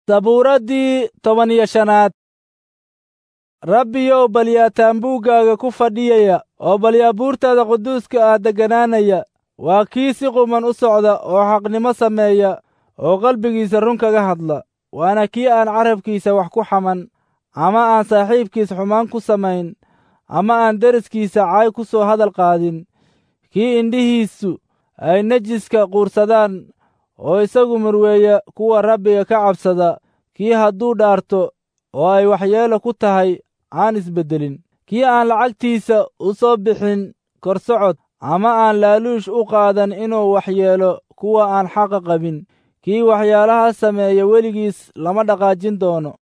sabuuraddii toban iyo shanaad rabbiyow balyaa taambuuggaaga ku fadhiyaya oo balyaa buurtaada quduuska ah degganaanaya waa kii si quman u socda oo xaqnimo sameeya oo qalbigiisa run kaga hadla waana kii aan carabkiisa wax ku xaman ama aan saaxiibkiis xumaan ku samayn ama aan deriskiisa caay ku soo hadal qaadin kii indhihiisu ay nejiska quursadaan oo isagu murweeya kuwa rabbiga ka cabsada kii hadduu dhaarto oo ay waxyeelo ku tahay aan isbeddelin kii aan lacagtiisa u soo bixin korsocod ama aan laaluush u qaadan inuu waxyeelo kuwa aan xaqa qabin kii waxyaalaha sameeya weligiis lama dhaqaajin doono